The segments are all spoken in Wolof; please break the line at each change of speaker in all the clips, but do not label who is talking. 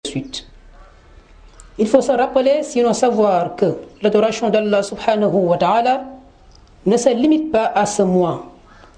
suite. Il faut se rappeler, sinon savoir que l'adoration d'Allah subhanahu wa ta'ala ne se limite pas à ce mois.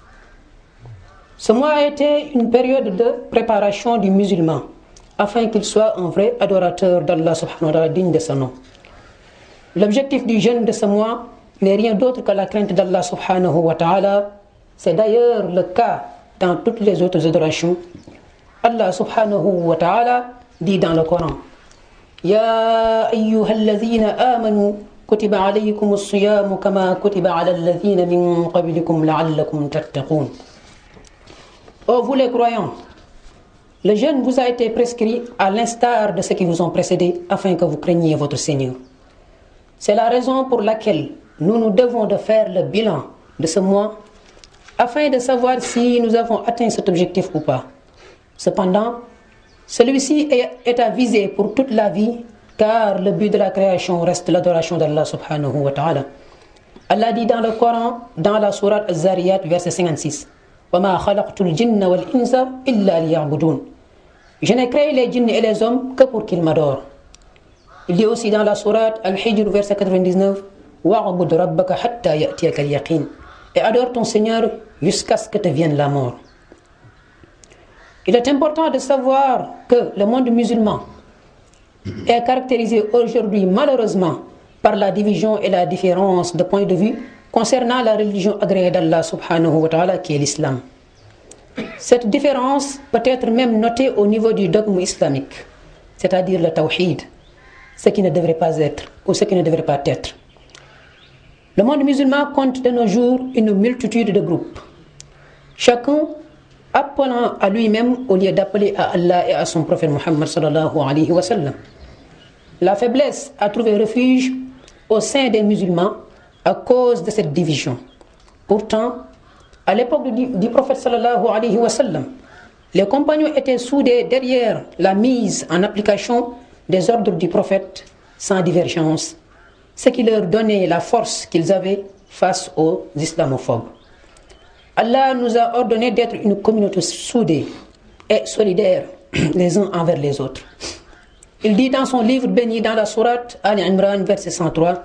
Ce mois a été une période de préparation du musulman afin qu'il soit un vrai adorateur d'Allah subhanahu wa ta'ala digne de son nom. L'objectif du jeûne de ce mois n'est rien d'autre que la crainte d'Allah subhanahu wa ta'ala. C'est d'ailleurs le cas dans toutes les autres adorations. Allah subhanahu wa ta'ala dit dans le Coran يا أيها الذين آمنوا كتب عليكم الصيام كما كتب على الذين من قبلكم لعلكم تتقون Oh vous les croyants, le jeûne vous a été prescrit à l'instar de ceux qui vous ont précédés afin que vous craigniez votre Seigneur. C'est la raison pour laquelle nous nous devons de faire le bilan de ce mois afin de savoir si nous avons atteint cet objectif ou pas. Cependant, celui-ci est à viser pour toute la vie car le but de la création reste l'adoration d'Allah subhanahu wa ta'ala. Allah dit dans le Coran, dans la sourate Az-Zariyat, verset 56, وَمَا خَلَقْتُ الْجِنَّ وَالْإِنسَ إِلَّا لِيَعْبُدُونَ Je n'ai créé les djinns et les hommes que pour qu'ils m'adorent. Il dit aussi dans la sourate Al-Hijr, verset 99, وَعْبُدْ رَبَّكَ حَتَّى يَأْتِيَكَ الْيَقِينَ Et adore ton Seigneur jusqu'à ce que te vienne la mort. Il est important de savoir que le monde musulman est caractérisé aujourd'hui malheureusement par la division et la différence de point de vue concernant la religion agréée d'Allah subhanahu wa ta'ala qui est l'islam. Cette différence peut être même notée au niveau du dogme islamique, c'est-à-dire le tawhid, ce qui ne devrait pas être ou ce qui ne devrait pas être. Le monde musulman compte de nos jours une multitude de groupes, chacun appelant à lui-même au lieu d'appeler à Allah et à son prophète Muhammad sallallahu alayhi wa sallam. La faiblesse a trouvé refuge au sein des musulmans à cause de cette division. Pourtant, à l'époque du, du, prophète sallallahu alayhi wa sallam, les compagnons étaient soudés derrière la mise en application des ordres du prophète sans divergence, ce qui leur donnait la force qu'ils avaient face aux islamophobes. Allah nous a ordonné d'être une communauté soudée et solidaire les uns envers les autres. Il dit dans son livre béni dans la sourate Al Imran verset 103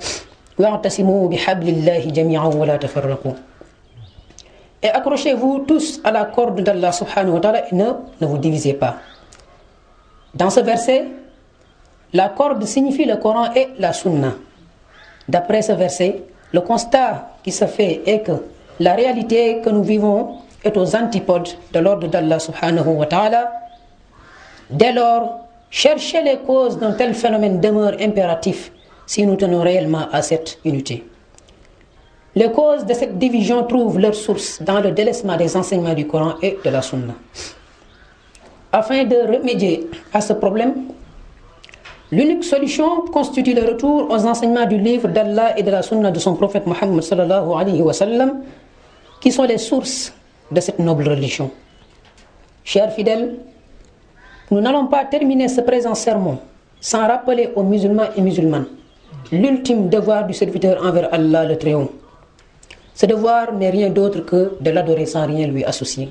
Et accrochez-vous tous à la corde d'Allah subhanahu wa ta'ala et ne, ne vous divisez pas. Dans ce verset, la corde signifie le Coran et la Sunna. D'après ce verset, le constat qui se fait est que la réalité que nous vivons est aux antipodes de l'ordre d'Allah subhanahu wa ta'ala. Dès lors, chercher les causes d'un tel phénomène demeure impératif si nous tenons réellement à cette unité. Les causes de cette division trouvent leur source dans le délaissement des enseignements du Coran et de la Sunna. Afin de remédier à ce problème, l'unique solution constitue le retour aux enseignements du livre d'Allah et de la Sunna de son prophète Mohammed sallallahu alayhi wa sallam, qui sont les sources de cette noble religion. Chers fidèles, nous n'allons pas terminer ce présent sermon sans rappeler aux musulmans et musulmanes l'ultime devoir du serviteur envers Allah le Très-Haut. Ce devoir n'est rien d'autre que de l'adorer sans rien lui associer.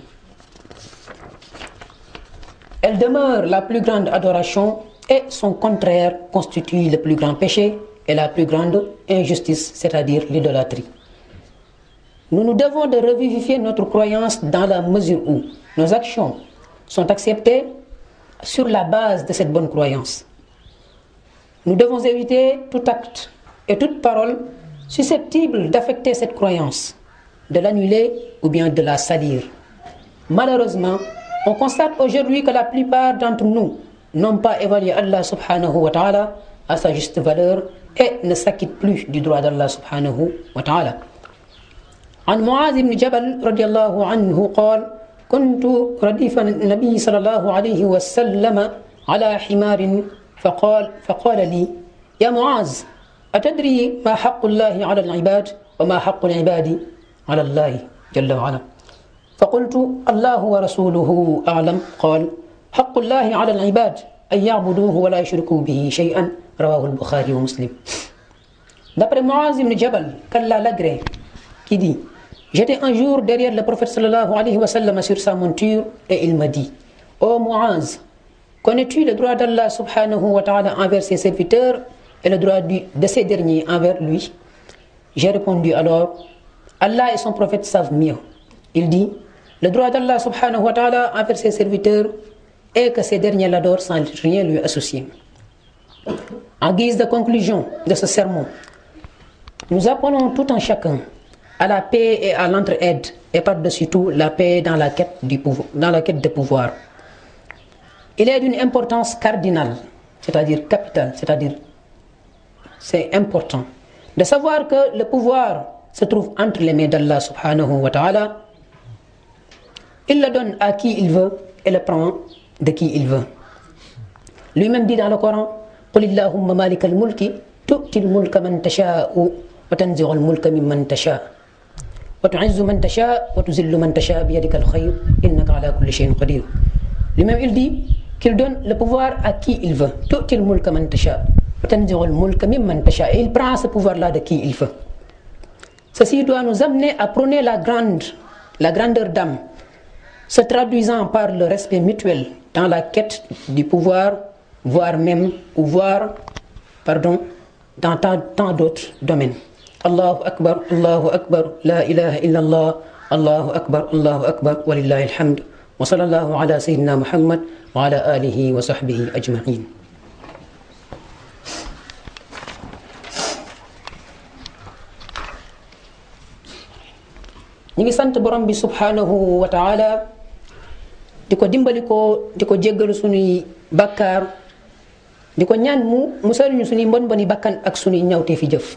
Elle demeure la plus grande adoration et son contraire constitue le plus grand péché et la plus grande injustice, c'est-à-dire l'idolâtrie. Nous nous devons de revivifier notre croyance dans la mesure où nos actions sont acceptées sur la base de cette bonne croyance. Nous devons éviter tout acte et toute parole susceptible d'affecter cette croyance, de l'annuler ou bien de la salir. Malheureusement, on constate aujourd'hui que la plupart d'entre nous n'ont pas évalué Allah subhanahu wa ta'ala à sa juste valeur et ne s'acquittent plus du droit d'Allah subhanahu wa ta'ala. عن معاذ بن جبل رضي الله عنه قال كنت رديف النبي صلى الله عليه وسلم على حمار فقال فقال لي يا معاذ أتدري ما حق الله على العباد وما حق العباد على الله جل وعلا فقلت الله ورسوله أعلم قال حق الله على العباد أن يعبدوه ولا يشركوا به شيئا رواه البخاري ومسلم D'après Muaz ibn Jabal, qu'Allah l'agrée, qui dit J'étais un jour derrière le prophète sallallahu alayhi wa sallam sur sa monture et il m'a dit Ô oh Muaz, Connais-tu le droit d'Allah subhanahu wa ta'ala envers ses serviteurs et le droit de ces derniers envers lui J'ai répondu alors, Allah et son prophète savent mieux. Il dit, le droit d'Allah subhanahu wa ta'ala envers ses serviteurs est que ces derniers l'adorent sans rien lui associer. En guise de conclusion de ce sermon, nous appelons tout un chacun à la paix et à l'entraide et par-dessus tout la paix dans la quête du pouvoir, dans la quête de pouvoir. Il est d'une importance cardinale, c'est-à-dire capitale, c'est-à-dire c'est important de savoir que le pouvoir se trouve entre les mains d'Allah subhanahu wa ta'ala. Il le donne à qui il veut et le prend de qui il veut. Lui-même dit dans le Coran قل اللهم مالك الملك تؤتي الملك من تشاء وتنزع الملك ممن تشاء وتعز من تشاء وتذل من تشاء بيدك الخير إنك على كل شيء قدير Lui-même il dit qu'il donne le pouvoir à qui il veut تؤتي الملك من تشاء وتنزع الملك ممن تشاء et il prend ce pouvoir-là de qui il veut Ceci doit nous amener à prôner la grande la grandeur d'âme se traduisant par le respect mutuel dans la quête du pouvoir voire même ou voire pardon dans tant, tant d'autres domaines Allahu akbar Allahu akbar la ilaha illa Allah Allahu akbar Allahu akbar walillahi alhamd wa sallallahu ala sayyidina Muhammad wa ala alihi wa sahbihi ajma'in ñi ngi sant borom bi subhanahu wa ta'ala di ko dimbali ko di ko jéggalu suñuy bakkaar di ko ñaan mu musal ñu suñuy mbon mboni bakkan ak suñuy ñawtee fi jëf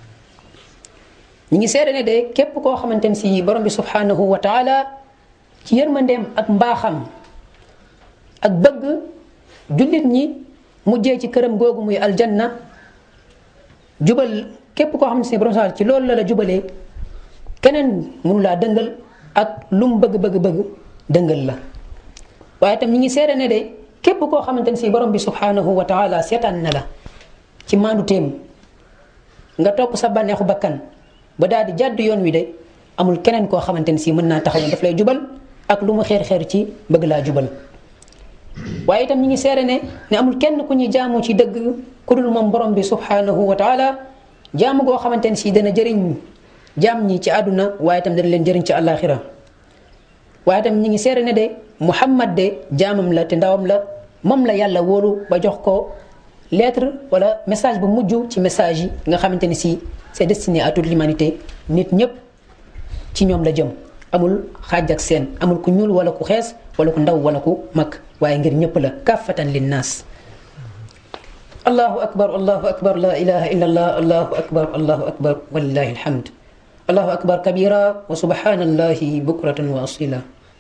ñi ngi seede ne de képp koo xamante ne si borom bi subhanahu wa taala ci yërmandeem ak mbaaxam ak bëgg jullit ñi mujjee ci këram googu muy aljanna jubal képp koo xam ne si borom ci loolu la la jubalee keneen mënu laa dëngal ak lu mu bëgg bëgg bëgg dëngal la waaye itam ñi ngi seede ne de képp koo xamante ne si borom bi subhanahu wa taala seetaan na la ci maandu téem nga topp sa bànneexu bakkan ba daal di jàdd yoon wi de amul keneen koo xamante ne si mën naa taxaw ne daf lay jubal ak lu mu xeer xeer ci bëgg laa jubal waaye itam ñi ngi seede ne ne amul kenn ku ñuy jaamu ci dëgg ku dul moom borom bi subhanahu wa taala jaamu goo xamante ne si dana jëriñ jaam ñi ci àdduna waaye itam dana leen jëriñ ci àllaaxira waaye itam ñi ngi seede ne de Muhammad de jaamam la te ndawam la moom la yàlla wóolu ba jox ko lettre wala message bu mujj ci message yi nga xamante ni si c'est destiné à toute l'humanité nit ñëpp ci ñoom la jëm amul xaaj ak seen amul ku ñuul wala ku xees wala ku ndaw wala ku mag waaye ngir ñëpp la kaffatan linnaas allahu akbar allahu akbar la ilaha illa allah allahu akbar allahu akbar walillahi alhamd allahu akbar kabira wa subhanallahi bukratan wa asila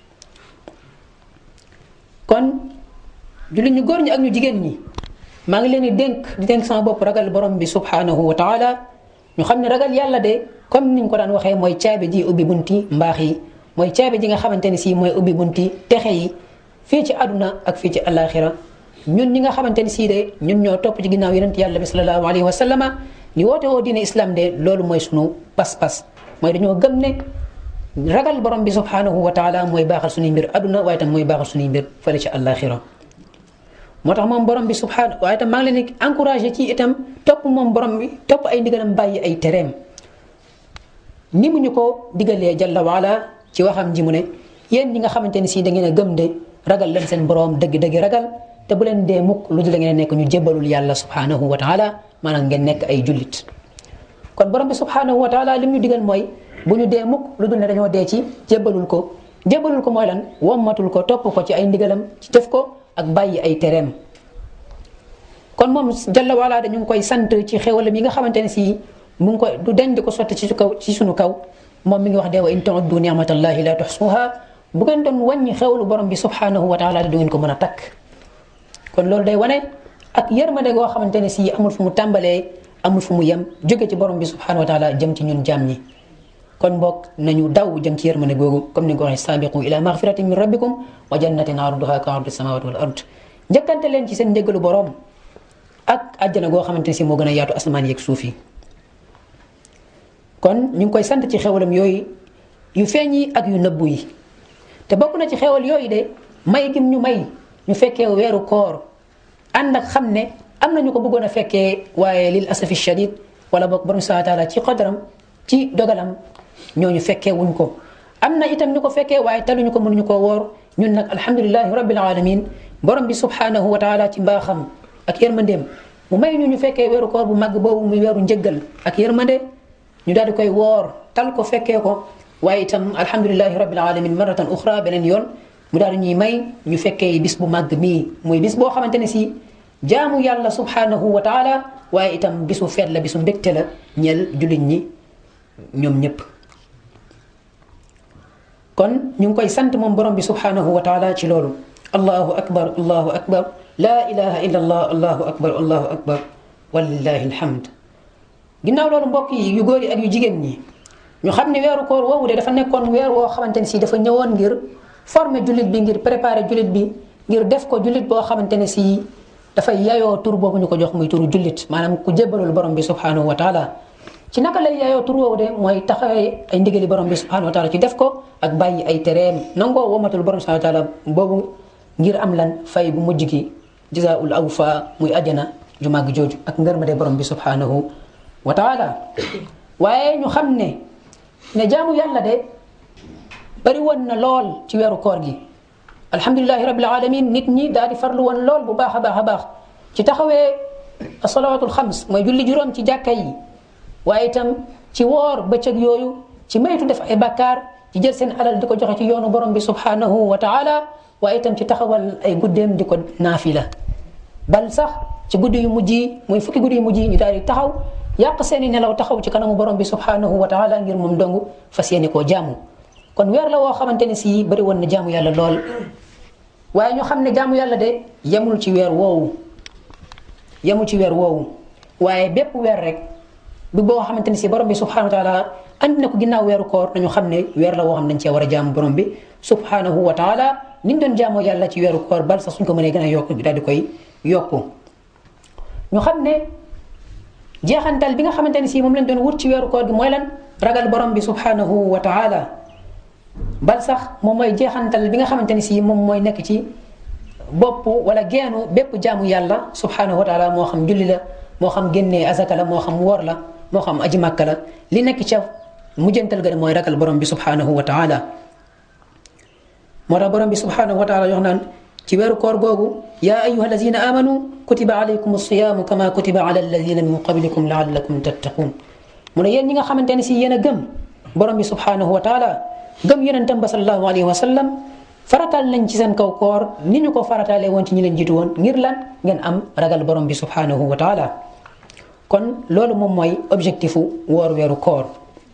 kon jullit ñu góor ñi ak ñu jigéen ñi maa ngi leen di dénk di dénk sama bopp ragal borom bi subhanahu wa taala ñu xam ne ragal yàlla de comme niñ ko daan waxee mooy caabi ji ubbi bunti mbaax yi mooy caabi ji nga xamante ne si mooy ubbi bunti texe yi fii ci àdduna ak fii ci alaxira ñun ñi nga xamante ne sii de ñun ñoo topp ci ginnaaw yonent yàlla bi sallallahu alayhi wa sallama ñu woote woo diine islam de loolu mooy sunu pas-pas mooy dañoo gëm ne ragal borom bi subhanahu wa taala mooy baaxal suñuy mbir àdduna waaye tam mooy baaxal suñuy mbir fële ci alaxira moo tax moom borom bi subhanahu waaye itam maa ngi leen di encouragé ci itam topp moom borom bi topp ay ndigalam bàyyi ay tereem ni mu ñu ko digalee jalla waala ci waxam ji mu ne yéen ñi nga xamante ne si da ngeen a gëm de ragal leen seen borom dëgg-dëgg ragal te bu leen dee mukk lu dul da ngeen nekk ñu jébbalul yàlla subhanahu wa taala maanaam ngeen nekk ay jullit kon borom bi subhanahu wa taala lim ñu digal mooy bu ñu dee mukk lu dul ne dañoo dee ci jébbalul ko jébbalul ko mooy lan wommatul ko topp ko ci ay ndigalam ci def ko ak bàyyi ay tereem kon moom jalla wala dañu ngi koy sant ci xéwalam yi nga xamante ne si mu ngi koy du deñ di ko sotti ci kaw ci sunu kaw moom mi ngi wax de wa in ta'uddu ni'matallahi la tuhsuha bu ngeen doon wàññi xewlu borom bi subhanahu wa taala du ngeen ko mën a takk kon loolu day wane ak yërmande goo xamante ne si amul fu mu tàmbalee amul fu mu yem jóge ci borom bi subhanahu wa taala jëm ci ñun jaam ñi kon mbokk nañu daw jëm ci yërmande googu comme ni nga ko waxee saabiqu ila maghfiratin min rabbikum wa jannatin arduha ka ardi samawati wal ard njëkkante leen ci seen njëgalu borom ak àjjana goo xamante ne si moo gën a yaatu asamaan yeeg suuf yi kon ñu ngi koy sant ci xewalam yooyu yu feeñ yi ak yu nëbbu yi te bokk na ci xewal yooyu de may gim ñu may ñu fekkee weeru koor ànd ak xam ne am na ñu ko bëggoon a fekkee waaye lil asafi shadid wala boog borom subhanahu wa taala ci qadaram ci dogalam ñooñu fekkee wuñ ko am na itam ñu ko fekkee waaye taluñu ko mënuñu koo woor ñun nag alhamdulilahi rabbil alamin borom bi subhanahu wa taala ci mbaaxam ak yërmandeem mu may ñu ñu fekkee weeru koor bu màgg boobu muy weeru njëggal ak yërmande ñu daal di koy woor tal ko fekkee ko waaye itam alhamdulilahi rabbil alamin maratan uxra beneen yoon mu daal di ñuy may ñu fekkee bis bu màgg mii muy bis boo xamante ne si jaamu yàlla subhanahu wa taala waaye itam bisu feet la bisu mbégte la ñeel jullit ñi ñoom ñëpp kon ñu ngi koy sant moom borom bi subhanahu wa taala ci loolu allahu akbar allahu akbar laa ilaha illa allah allahu akbar allahu akbar walillahi alhamd ginnaaw loolu mbokk yi yu góor yi ak yu jigéen ñi ñu xam ne weeru koor woowu de dafa nekkoon weer woo xamante ne si dafa ñëwoon ngir former jullit bi ngir préparer jullit bi ngir def ko jullit boo xamante ne si dafay yayoo tur boobu ñu ko jox muy turu jullit maanaam ku jébbalul borom bi subhanahu wa taala ci naka lay yayoo tur woowu de mooy taxawee ay ndigali borom bi subhanahu wa taala ci def ko ak bàyyi ay tereem nangoo womatul borom subhanahu wa taala boobu ngir am lan fay bu mujj gi jazaul awfa muy ajana ju màgg jooju ak ngërmade borom bi subhanahu wa taala waaye ñu xam ne ne jaamu yàlla de bari woon na lool ci weeru koor gi alhamdulilahi rabbil alamin nit ñi daal di farlu woon lool bu baax a baax a baax ci taxawee asalawatul xams mooy julli juróom ci jàkka yi waaye itam ci woor bëccëg yooyu ci maytu def ay bakkaar ci jël seen alal di ko joxe ci yoonu borom bi subhanahu wa taala waaye itam ci taxawal ay guddeem di ko naafila bal sax ci guddi yu mujj yi muy fukki guddi yu mujj yi ñu daal di taxaw yàq seeni nelaw taxaw ci kanamu borom bi subhanahu wa taala ngir moom dongu fas yéene koo jaamu kon weer la woo xamante ne si bëri woon na jaamu yàlla lool waaye ñu xam ne jaamu yàlla de yemul ci weer woowu yemul ci weer woowu waaye bépp weer rek bi boo xamante ne si borom bi subhanahu wa taala andi na ko ginnaaw weeru koor nañu xam ne weer la woo xam ne dañ cee war a jaamu borom bi subhanahu wa taala niñ doon jaamoo yàlla ci weeru koor bal sax suñ ko mënee gën a yokk daal di koy yokku ñu xam ne jeexantal bi nga xamante ne si moom lañ doon wut ci weeru koor gi mooy lan ragal borom bi subhanahu wa taala bal sax moom mooy jeexantal bi nga xamante ne si moom mooy nekk ci bopp wala geenu bépp jaamu yàlla subhanahu wa taala moo xam julli la moo xam génnee azaka la moo xam woor la moo xam aji màkka la li nekk ca mujjantal ga mooy ragal borom bi subhanahu wa taala moo tax borom bi subhanahu wa taala yox naan ci weeru koor googu yaa ayuha alladina amanu kutiba alaykum alsiyaamu kama kutiba ala alladina min qablikum laallakum tattaqun mu ne yéen ñi nga xamante ne si yéen a gëm borom bi subhanahu wa taala gëm yonentam ba sallallahu alayhi wa sallam farataal nañ ci seen kaw koor ni ñu ko farataalee woon ci ñi leen jiitu woon ngir lan ngeen am ragal borom bi subhanahu wa taala kon loolu moom mooy objectifu woor weeru koor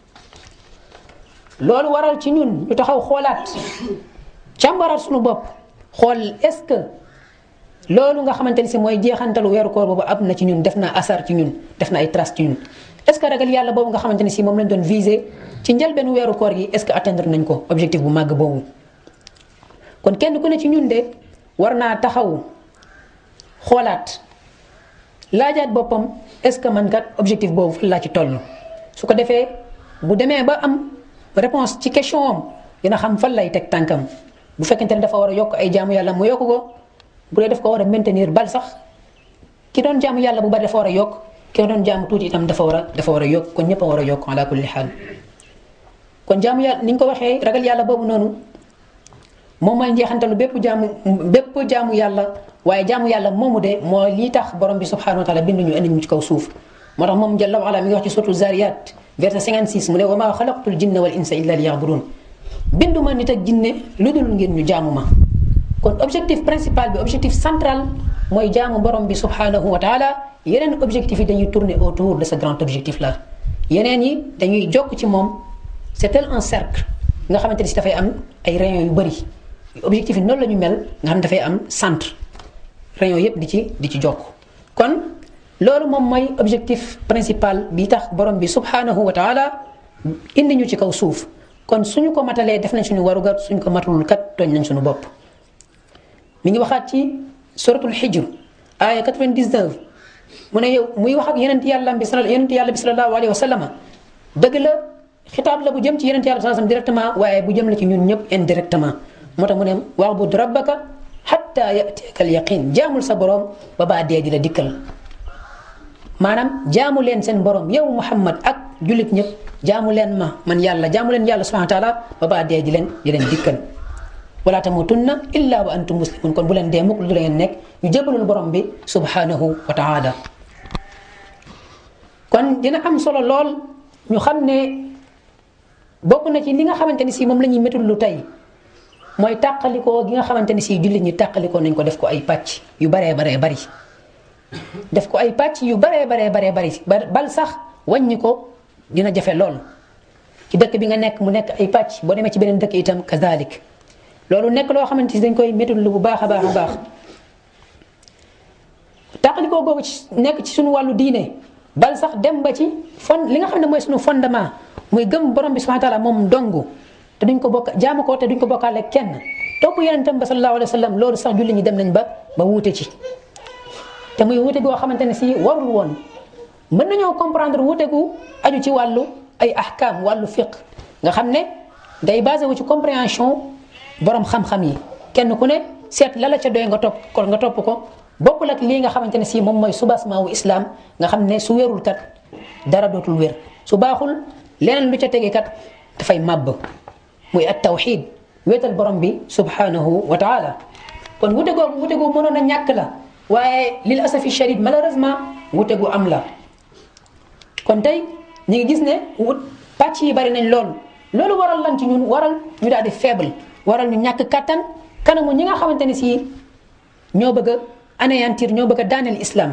loolu waral ci ñun ñu taxaw xoolaat càmbaraat suñu bopp xool est-ce que loolu nga xamante ni si mooy jeexantalu weeru koor boobu am na ci ñun def na asar ci ñun def na ay trace ci ñun est-ce que ragal yàlla boobu nga xamante ni si moom lañ doon viser ci njëlbeenu weeru koor gi est-ce que atteindre nañ ko objectif bu màgg boobu kon kenn ku ne ci ñun de war naa taxaw xoolaat laajaat boppam est-ce que man kat objectif boobu fan laa ci toll su ko defee bu demee ba am réponse ci question am dina xam fan lay teg tànkam bu fekkente ne dafa war a yokk ay jaamu yàlla mu yokk ko bu dee daf ko war a maintenir bal sax ki doon jaamu yàlla bu bari dafa war a yokk ki doon jaamu tuuti itam dafa war a dafa war a yokk kon ñëpp a war a yokk ala kulli xaal kon jaamu yàlla ni ñu ko waxee ragal yàlla boobu noonu moom mooy njeexantalu bépp jaamu bépp jaamu yàlla waaye jaamu yàlla moomu de mooy lii tax borom bi subhanahu wa taala bindu ñu indi ñu ci kaw suuf moo tax moom jalla wa ala mi ngi wax ci suratul zariyat verset 56 mu ne wa maa xalaqtul jinna wal insa illa liya'budun bindu ma nit ak jinne lu dul ngeen ñu jaamu ma kon objectif principal bi objectif central mooy jaamu borom bi subhanahu wa taala yeneen objectif yi dañuy tourner autour de ce grand objectif là yeneen yi dañuy jokk ci moom c'est tel un cercle nga xamante ni si dafay am ay rayons yu bëri objectif yi noonu la ñu mel nga xam dafay am centre rayons yépp di ci di ci jokk kon loolu moom mooy objectif principal bi tax borom bi subhanahu wa taala indi ñu ci kaw suuf kon suñu ko matalee def nañ suñu warugar suñu ko matalul kat tooñ nañ suñu bopp mi ngi waxaat ci suratul xijr aaya 99 mu ne yow muy wax ak yeneen yàlla bi sal yeneen yàlla bi sallallahu alayhi wa sallam dëgg la xitaab la bu jëm ci yeneen yàlla sallallahu directement waaye bu jëm la ci ñun ñëpp indirectement moo tax mu ne wa'bud rabbaka hatta xatta yatiyaka al yaqin jaamul sa borom ba baa dee di la dikkal maanaam jaamu leen seen borom yow Muhammad ak jullit ñëpp jaamu leen ma man yàlla jaamu leen yàlla subhanahu wa taala ba baa dee di leen di leen dikkal wala tamutunna illa wa antum muslimun kon bu leen dee mukk lu leen nekk ñu jébalul borom bi subhanahu wa taala kon dina am solo lool ñu xam ne bokk na ci li nga xamante ni si moom la ñuy métul lu tey mooy tàqalikoo gi nga xamante ni si jullit ñi tàqalikoo nañ ko def ko ay pàcc yu baree baree bari def ko ay pàcc yu baree baree baree bari bal sax wàññi ko dina jafe lool ci dëkk bi nga nekk mu nekk ay pàcc boo demee ci beneen dëkk itam kazalik loolu nekk loo xamante ni dañ koy métul lu bu baax a baax a baax tàqalikoo googu ci nekk ci suñu wàllu diine bal sax dem ba ci fon li nga xam ne mooy suñu fondement muy gëm borom bi subhanahu wa taala moom dong te duñ ko bokk jaamu ko te duñ ko bokkaale kenn topp yonentam ba sallallahu alayhi wa sallam loolu sax julli ñi dem nañ ba ba wuute ci te muy wuute goo xamante ne si warul woon mën nañoo comprendre wuute gu aju ci wàllu ay ahkam wàllu fiq nga xam ne day basé wu ci compréhension borom xam-xam yi kenn ku ne seet la la ca doy nga topp ko nga topp ko bokkul ak lii nga xamante ne si moom mooy soubassement wu islam nga xam ne su wérul kat dara dootul wér su baaxul leneen lu ca tege kat dafay màbb muy at tawxid wéetal borom bi subhanahu wa taala kon wute googu wute gu mënoon a ñàkk la waaye lil asafi shadid malheureusement wute gu am la kon tey ñu ngi gis ne wut pàcc yi bari nañ lool loolu waral lan ci ñun waral ñu daal di faible waral ñu ñàkk kattan kanamu ñi nga xamante ne si ñoo bëgg a anéantir ñoo bëgg a daaneel islam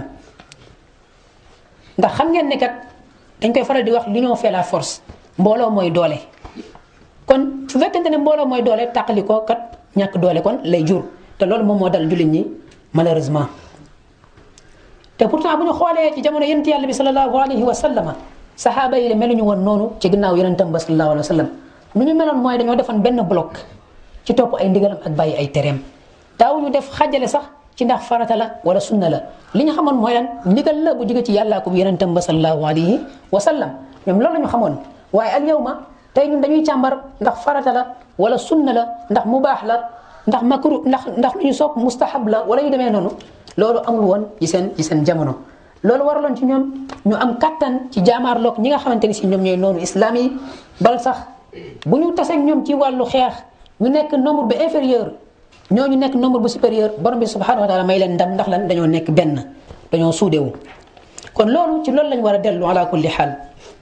ndax xam ngeen ne kat dañ koy faral di wax l'union fait la force mbooloo mooy doole kon su fekkente ne mbooloo mooy doole tàqali ko kat ñàkk doole kon lay jur te loolu moom moo dal jullit ñi malheureusement te pourtant bu ñu xoolee ci jamono yonent yàlla bi sallallahu alayhi wa sallama saxaaba yi de meluñu woon noonu ci ginnaaw yonentam ba sallallahu alayhi wa sallam lu ñu meloon mooy dañoo defoon benn bloc ci topp ay ndigalam ak bàyyi ay tereem daawuñu def xajale sax ci ndax farata la wala sunna la li ñu xamoon mooy lan ndigal la bu jóge ci yàllaa ko yonentam ba sallallahu alayhi wa sallam ñoom loolu la ñu xamoon waaye al yawma tey ñun dañuy càmbar ndax farata la wala sunna la ndax mubaax la ndax makru ndax ndax lu ñu sopp mustahab la wala yu demee noonu loolu amul woon ci seen ci seen jamono loolu waraloon ci ñoom ñu am kattan ci jaamaarloog ñi nga xamante ni si ñoom ñooy noonu islam yi bal sax bu ñu taseeg ñoom ci wàllu xeex ñu nekk nombre bu inférieur ñooñu nekk nombre bu supérieur borom bi subhanahu wa taala may leen ndam ndax lan dañoo nekk benn dañoo suudewu kon loolu ci loolu lañ war a dellu ala kulli xaal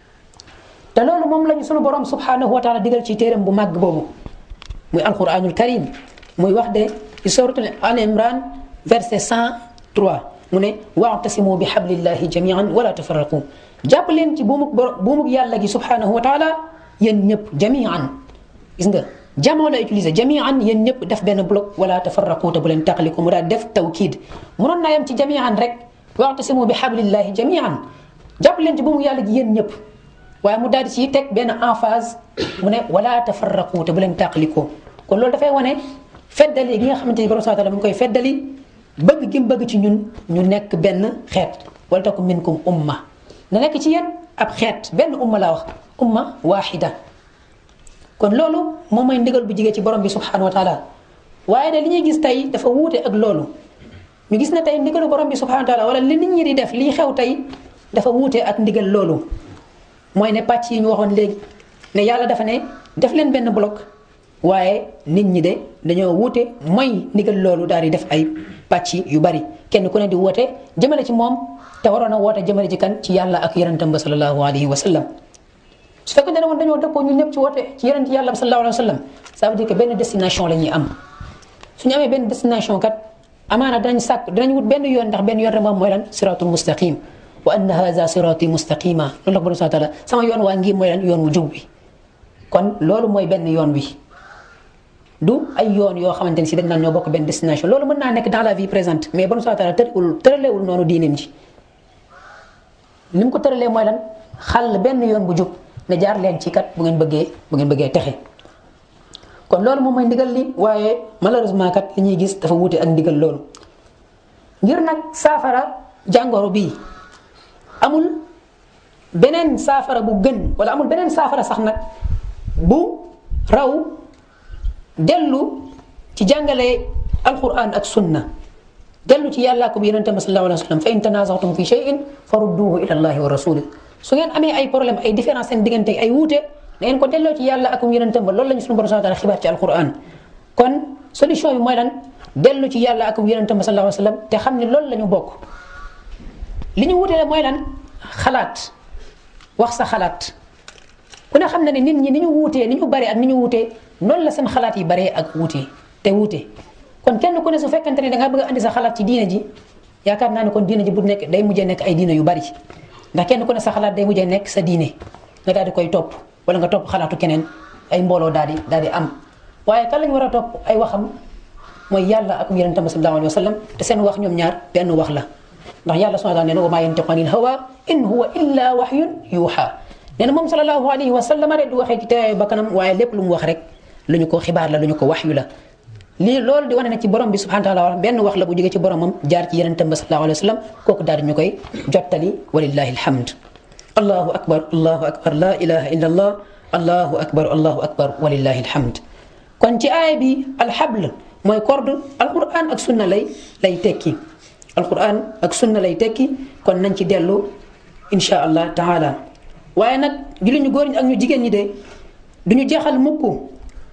te loolu moom lañu sunu borom subhanahu wa taala digal ci téeram bu màgg boobu muy alquranul karim muy wax de ci suratul al imran verset 103 mu ne waatasimu bi hablillahi jamian wala tafarraqu jàpp leen ci buumug buumug yàlla gi subhanahu wa taala yéen ñëpp jamian gis nga jamoo la utilisé jamian yéen ñëpp def benn bloc wala tafarraqu te bu leen taqaliku mu daal def tawkiid munoon naa yem ci jamian rek waatasimu bi hablillahi jamian jàpp leen ci buumug yàlla gi yéen ñëpp waaye mu daal di ci teg benn emphase mu ne wala tafarraqu te bu leen taqalikoo kon loolu dafay wane feddali gi nga xamante ni borom subhanahu wa taala mu ngi koy feddali bëgg gi mu bëgg ci ñun ñu nekk benn xeet wala takum minkum umma na nekk ci yéen ab xeet benn umma laa wax umma waaxida kon loolu moom mooy ndigal bu jigee ci borom bi subhanahu wa taala waaye de li ñuy gis tey dafa wuute ak loolu ñu gis ne tey ndigalu borom bi subhanahu wa taala wala li nit ñi di def lii xew tey dafa wuute ak ndigal loolu mooy ne pàcc yi ñu waxoon léegi ne yàlla dafa ne def leen benn bloc waaye nit ñi de dañoo wuute mooy ndigal loolu daal di def ay pàcc yu bari kenn ku ne di woote jëmale ci moom te waroon a woote jëmale ci kan ci yàlla ak yonentam ba sallallahu alayhi wa sallam su fekkee ne woon dañoo dëppoo ñun ñëpp ci woote ci yonent yàlla ba sallallahu alayhi wa sallam ça veut dire que benn destination la ñuy am su ñu amee benn destination kat amaana danañ sàkk danañ wut benn yoon ndax benn yoon rek moom mooy lan siratul mustaqim wa anna haza sirati mustaqima loolu la ko borom subhanahu wa taala sama yoon waa ngi mooy lan yoon wu jub bi kon loolu mooy benn yoon wi du ay yoon yoo xamante ni si dañ naan ñoo bokk benn destination loolu mën naa nekk dans la vie présente mais borom subhanahu wa taala tëralewul tëralewul noonu diineem ji ni mu ko tëralee mooy lan xàll benn yoon bu jub ne jaar leen ci kat bu ngeen bëggee bu ngeen bëggee texe kon loolu moom mooy ndigal li waaye malheureusement kat li ñuy gis dafa wuute ak ndigal loolu ngir nag saafara jàngoro bii amul beneen saafara bu gën wala amul beneen saafara sax nag bu raw dellu ci jàngale alquran ak sunna dellu ci yàlla ko bi yonente ma sallallahu alayhi wa sallam fa in tanazatum fi shay'in farudduhu ila allahi wa rasuli su ngeen amee ay problème ay différence seen diggante ay wuute da ngeen ko delloo ci yàlla ak yonente ba loolu la ñu suñu borom subhanahu wa taala xibaar ci alquran kon solution bi mooy lan dellu ci yàlla ak yonente ba sallallahu alayhi wa sallam te xam ne loolu la ñu bokk li ñu wuutele mooy lan xalaat wax sa xalaat ku ne xam na ne nit ñi ni ñu wuutee ni ñu baree ak ni ñu wuutee noonu la seen xalaat yi baree ak wuutee te wuute kon kenn ku ne su fekkante ne da nga bëgg a andi sa xalaat ci diine ji yaakaar naa ne kon diine ji bu nekk day mujjee nekk ay diine yu bari ndax kenn ku ne sa xalaat day mujjee nekk sa diine nga daal di koy topp wala nga topp xalaatu keneen ay mbooloo daal di daal di am waaye kan lañ war a topp ay waxam mooy yàlla ak yonente bi sallallahu alayhi wa sallam te seen wax ñoom ñaar benn wax la ndax yàlla subhanahu wa taala nee na wa maa yantiqu anil hawa in huwa illa wahyun yuuxa nee na moom sallallahu alayhi wa sallam rek du waxee ci teewaayu bakkanam waaye lépp lu mu wax rek lu ñu ko xibaar la lu ñu ko waxyu la lii loolu di wane ne ci borom bi subhanahu wa taala benn wax la bu jógee ci boromam jaar ci yonentam ba sallallahu alayhi wa sallam kooku daal di ñu koy jottali walillahi alhamd allahu akbar allahu akbar la ilaha illa allah allahu akbar allahu akbar walillahi alhamd kon ci aaya bi alxabl mooy corde alquran ak sunna lay lay tekki alquran ak sunna lay tekki kon nañ ci dellu insha allah taala waaye nag julli ñu góor ñi ak ñu jigéen ñi de du ñu jeexal mukk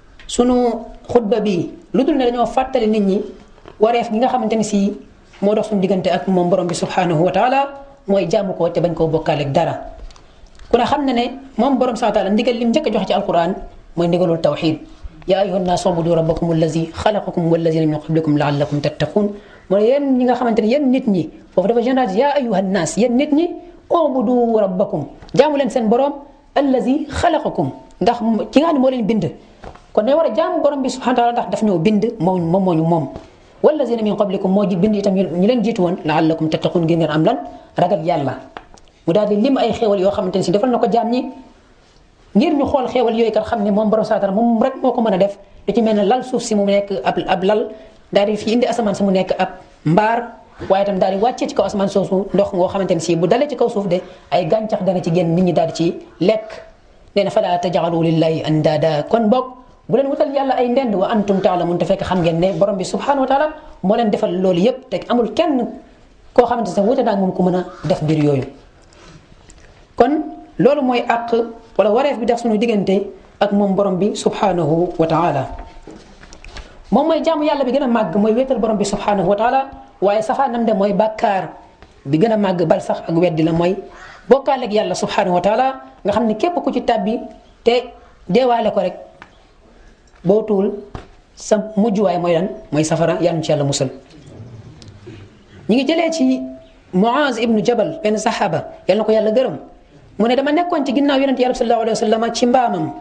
sunu xutba bi lu dul ne dañoo fàttali nit ñi wareef gi nga xamante ni si moo dox suñu diggante ak moom borom bi subhanahu wa taala mooy jaamu ko te bañ koo bokkaaleeg dara ku ne xam ne ne moom borom subhanahu wa taala ndigal lim njëkk a joxe ci alquran mooy ndigalul tawxid yaa ayuha nnaas ubudu rabbakum allazi xalaqakum wallazina min qablikum laallakum tattaqun mooy yéen ñi nga xamante ne yéen nit ñi foofu dafa général yaa ayuha nnaas yéen nit ñi ubudu rabbakum jaamu leen seen borom allazi xalaqakum ndax ki nga xam ne moo leen bind kon ne war a jaamu borom bi subhanahu wa taala ndax daf ñoo bind moom moom moo ñu moom wallazina min qablikum moo ji bind itam ñu leen jiitu woon laallakum tattaqun ngeen ngeen am lan ragal yàlla mu daal di lim ay xéewal yoo xamante ne si defal na ko jaam ñi ngir ñu xool xéewal yooyu kat xam ne moom borom subhanahu wa taala moom rek moo ko mën a def lu ci mel ne lal suuf si mu nekk ab ab lal daal di fi indi asamaan si mu nekk ab mbaar waaye itam daal di wàccee ci kaw asamaan soosu ndox ngoo xamante ne si bu dalee ci kaw suuf de ay gàncax dana ci génn nit ñi daal di ci lekk nee na falaa taj'alu lillahi andaada kon boog bu leen wutal yàlla ay ndend wa antum taalamun te fekk xam ngeen ne borom bi subhanahu wa taala moo leen defal loolu yépp te amul kenn koo xamante ne wuute naa moom ku mën a def mbir yooyu kon loolu mooy àq wala wareef bi def suñu diggante ak moom borom bi subhanahu wa taala moom mooy jaamu yàlla bi gën a màgg mooy wéetal borom bi subhanahu wa taala waaye safaanam de mooy bàkkaar bi gën a màgg bal sax ak weddi la mooy bokkaaleeg yàlla subhanahu wa taala nga xam ne képp ku ci tàbbi te deewaale ko rek boo tuul sa mujjuwaay mooy lan mooy safara yàlla ci yàlla musal ñi ngi jëlee ci Muaz ibnu Jabal benn saxaaba yàlla na ko yàlla gërëm mu ne dama nekkoon ci ginnaaw yonente yàlla sallallahu alayhi wa sallam ci mbaamam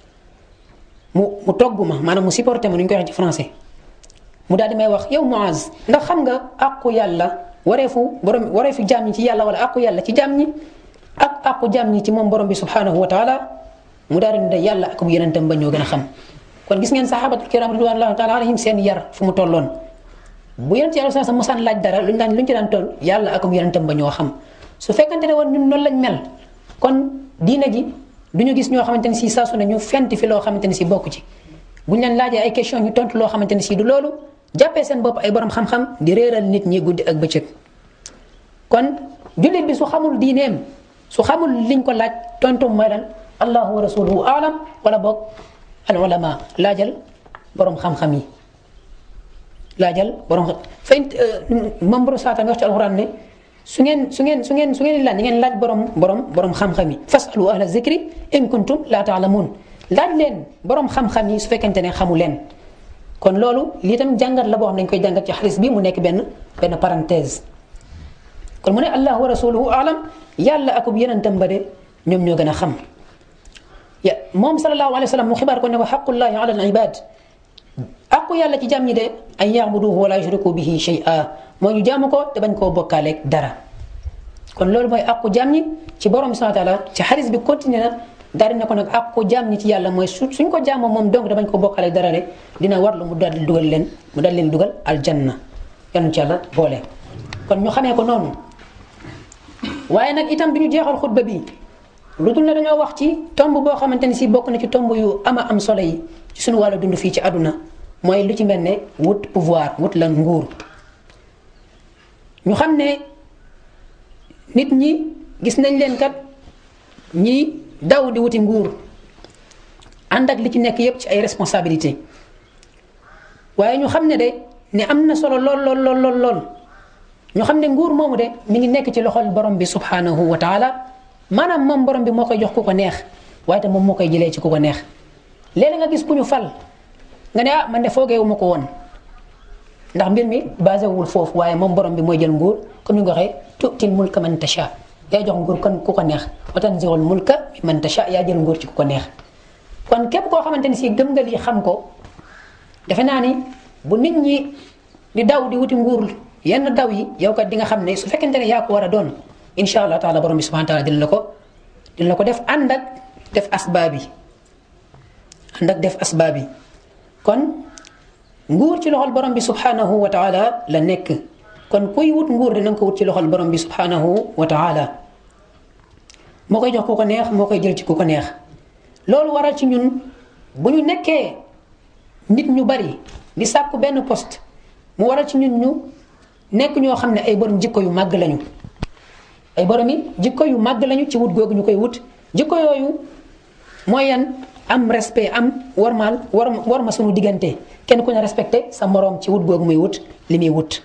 mu mu togg ma maanaam mu supporté ma nu ñu koy wax ci français mu daal di may wax yow Muaz ndax xam nga àqu yàlla wareefu borom wareefu jaam ñi ci yàlla wala àqu yàlla ci jaam ñi ak àqu jaam ñi ci moom borom bi subhanahu wa taala mu daal di ne yàlla ak bu yonentam ba ñoo gën a xam kon gis ngeen saxaabatul kiram ridwanullahi taala alayhim seen yar fu mu tolloon bu yonent yàlla sa mosaan laaj dara luñ daan luñ ci daan toll yàlla ak bu yonentam ba ñoo xam su fekkante ne woon ñun noonu lañ mel kon diina ji du ñu gis ñoo xamante ni si saa su ne ñu fent fi loo xamante ni si bokk ci buñ leen laajee ay question ñu tontu loo xamante ni si du loolu jàppee seen bopp ay borom xam-xam di réeral nit ñi guddi ak bëccëg kon jullit bi su xamul diineem su xamul liñ ko laaj tontu mooy lan allahu wa rasuluhu alam wala boog al ulama laajal borom xam-xam yi laajal borom xam fay moom borom saatan wax ci alquran ne su ngeen su ngeen su ngeen su ngeen laaj ngeen laaj borom borom borom xam-xam yi fasalu ahla zikri in kuntum la taalamun laaj leen borom xam-xam yi su fekkente ne xamu leen kon loolu lii tam jàngat la boo xam ne dañ koy jàngat ci xalis bi mu nekk benn benn parenthèse kon mu ne allah wa rasuluhu alam yàlla akub yenentam ba de ñoom ñoo gën a xam ya moom sallallahu alayhi wa sallam mu xibaar ko ne wa xaqullahi ala al ibad aqu yàlla ci jàmm ñi de an yaabuduhu wala yushriku bihi shay'a moo ñu jaamu ko te bañ koo bokkaaleeg dara kon loolu mooy aqu jàmm ñi ci borom bi subhanahu wa taala ci xalis bi continué na daal di ne ko nag aqu jàmm ñi ci yàlla mooy su suñ ko jaamoo moom donc da bañ ko bokkaaleeg dara de dina warlu mu daal di dugal leen mu daal leen dugal aljanna yal ci yàlla boole kon ñu xamee ko noonu waaye nag itam bi ñu jeexal xutba bi lu dul ne dañoo wax ci tomb boo xamante ni si bokk na ci tomb yu ama am solo yi ci suñu wàllu dund fii ci àdduna mooy lu ci mel ne wut pouvoir wut lan nguur ñu xam ne nit ñi gis nañ leen kat ñi daw di wuti nguur ànd ak li ci nekk yépp ci ay responsabilité waaye ñu xam ne de ne am na solo lool lool lool lool lool ñu xam ne nguur moomu de mi ngi nekk ci loxol borom bi subhanahu wa taala maanaam moom borom bi moo koy jox ku ko neex waaye te moom moo koy jëlee ci ku ko neex léeg nga gis ku ñu fal nga ne ah man de foogeewu ma ko woon ndax mbir mi basé wul foofu waaye moom borom bi mooy jël nguur comme ni nga waxee tu'til mulka man tasha yaa jox nguur kon ku ko neex wa tanzi'ul mulka man tasha yaa jël nguur ci ku ko neex kon képp koo xamante ni si gëm nga lii xam ko defe naa ni bu nit ñi di daw di wuti nguur yenn daw yi yow kat di nga xam ne su fekkente ne yaa ko war a doon incha allah taala borom bi subhanahu wa taala dina la ko dina la ko def ànd ak def asbaab yi ànd ak def asbaab yi kon nguur ci loxol borom bi subhanahu wa taala la nekk kon kuy wut nguur dina nga ko wut ci loxol borom bi subhanahu wa taala moo koy jox ku ko neex moo koy jël ci ku ko neex loolu waral ci ñun bu ñu nekkee nit ñu bari di sàkku benn poste mu waral ci ñun ñu nekk ñoo xam ne ay borom jikko yu màgg lañu ay borom yi jikko yu màgg lañu ci wut googu ñu koy wut jikko yooyu mooy yan am respect am warmaal war war ma sunu diggante kenn ku ne respecté sa moroom ci wut googu muy wut li muy wut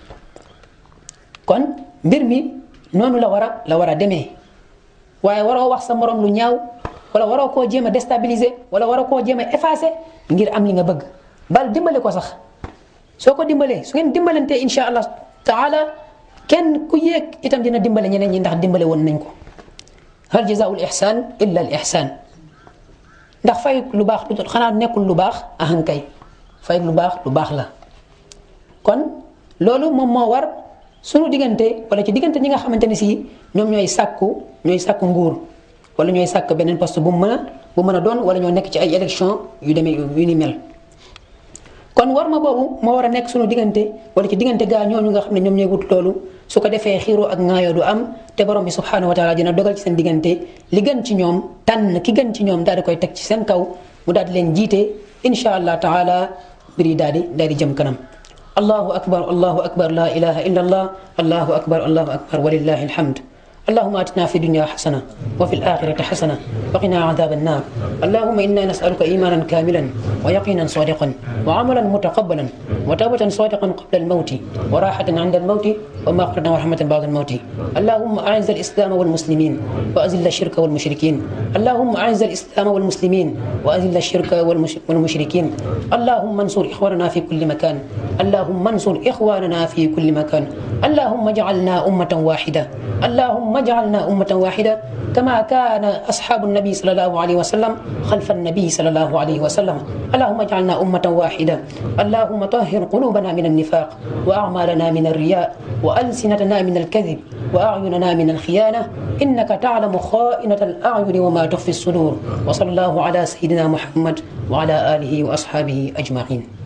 kon mbir mi noonu la war a la war a demee waaye waroo wax sa moroom lu ñaaw wala waroo koo jéem a déstabiliser wala waroo koo jéem a effacer ngir am li nga bëgg bal dimbale ko sax soo ko dimbalee su ngeen dimbalantee insha allah taala kenn ku yéeg itam dina dimbale ñeneen ñi ndax dimbale woon nañ ko hal jazaa'ul ihsan illa al ihsan ndax fay lu baax du xanaa nekkul lu baax ahankay fay lu baax lu baax la kon loolu moom moo war sunu diggante wala ci diggante ñi nga xamante ni si ñoom ñooy sàkku ñooy sàkku nguur wala ñooy sàkk beneen poste bu mu mën a bu mën a doon wala ñoo nekk ci ay élection yu demee yu ni mel kon war ma boobu moo war a nekk sunu diggante wala ci diggante gaa ñooñu nga xam ne ñoom ñooy wut loolu su ko defee xiiroo ak ŋaayoo du am te borom bi subhanahu wa taala dina dogal ci seen diggante li gën ci ñoom tànn ki gën ci ñoom daal di koy teg ci seen kaw mu daal di leen jiite insha allah taala mbir yi daal di daal di jëm kanam allahu akbar allahu akbar la ilaha illa allah allahu akbar allahu akbar walillahi alhamd اللهم اتنا في الدنيا حسنه وفي الاخره حسنه وقنا عذاب النار اللهم انا نسالك ايمانا كاملا ويقينا صادقا وعملا متقبلا وتوبه صادقا قبل الموت وراحه عند الموت ومغفره ورحمه بعد الموت اللهم اعز الاسلام والمسلمين واذل الشرك والمشركين اللهم اعز الاسلام والمسلمين واذل الشرك والمشركين اللهم انصر اخواننا في كل مكان اللهم انصر اخواننا في كل مكان اللهم اجعلنا امه واحده اللهم اجعلنا أمة واحدة كما كان أصحاب النبي صلى الله عليه وسلم خلف النبي صلى الله عليه وسلم اللهم اجعلنا أمة واحدة اللهم طهر قلوبنا من النفاق وأعمالنا من الرياء وألسنتنا من الكذب وأعيننا من الخيانة إنك تعلم خائنة الأعين وما تخفي الصدور وصلى الله على سيدنا محمد وعلى آله وأصحابه أجمعين